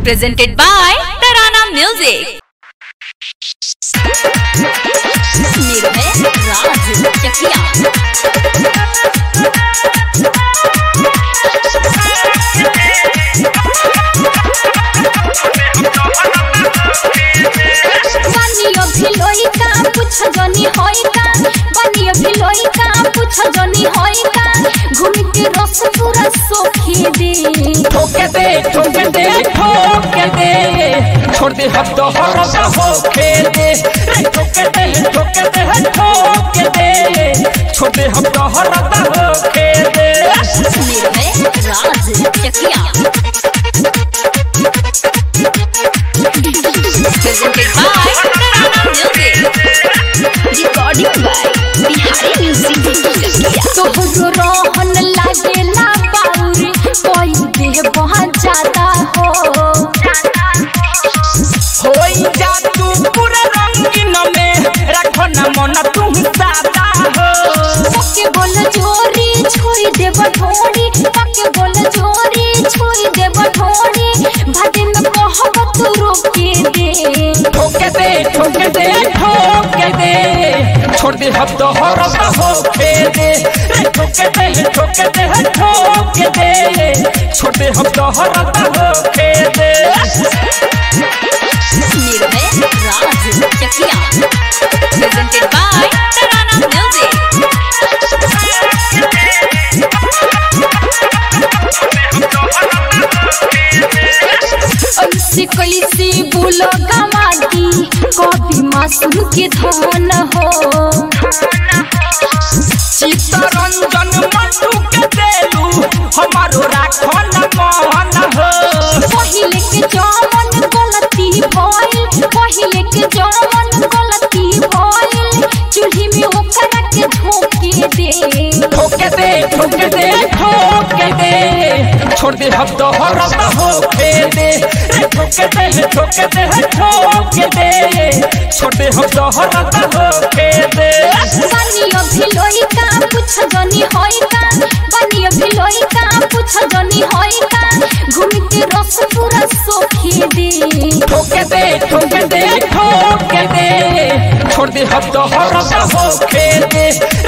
presented by Tarana Music. निर्भय राज चकिया बानियो भिलोई का पूछ जनी होई का बानियो भिलोई का पूछ जनी होई का घूम के रस पूरा सोखी दे ठोके दे ठोके दे ठोके दे छोड़ दे हम तो हरदा हो खेल दे रे ठोके दे ठोके दे ठोके दे छोड़ दे हम तो हरदा हो खेल दे निर्भय राज चकिया presented by Tarana Music. Recording by Bihari Music Chकिया तोहरो रोहन लागे ला बाउरी कोई दे बहुत ज्यादा हो होई जा तू पूरा रंगीन में रखो ना मन तू सादा हो पक्के बोल जोरी छोई दे बठोड़ी पक्के बोल जोरी छोई दे बठोड़ी भागे में कहब तू रोके दे ठोके दे ठोके दे ठोके दे छोड़ दे हम तो हरदा हो खेल दे रे ठोके दे ठोके दे ठोके दे छोड़ दे हम तो हरदा हो खेल दे निर्भय राज चकिया presented by Tarana Music. ऐसे कैसे बोलो गवादी कभी मासूम के धन हो चित्तरंजन मंटू के देलू हमारो राखो न मन हो पहिले के जमन गलती भइल पहिले के जमन गलती भइल चूल्ही में ओकरा के झोंके दे ठोके दे ठोके दे ठोके दे छोड़ दे हम तो हरदा हो खेल दे रे ठोके दे ठोके दे ठोके दे छोड़ दे हम तो हरदा हो खेल दे बानियो भिलोई का पूछ जनी होई का बानियो भिलोई का पूछ जनी होई का घूम के रस पूरा सोखी दे ठोके दे ठोके दे ठोके दे छोड़ दे हम तो हरदा हो खेल दे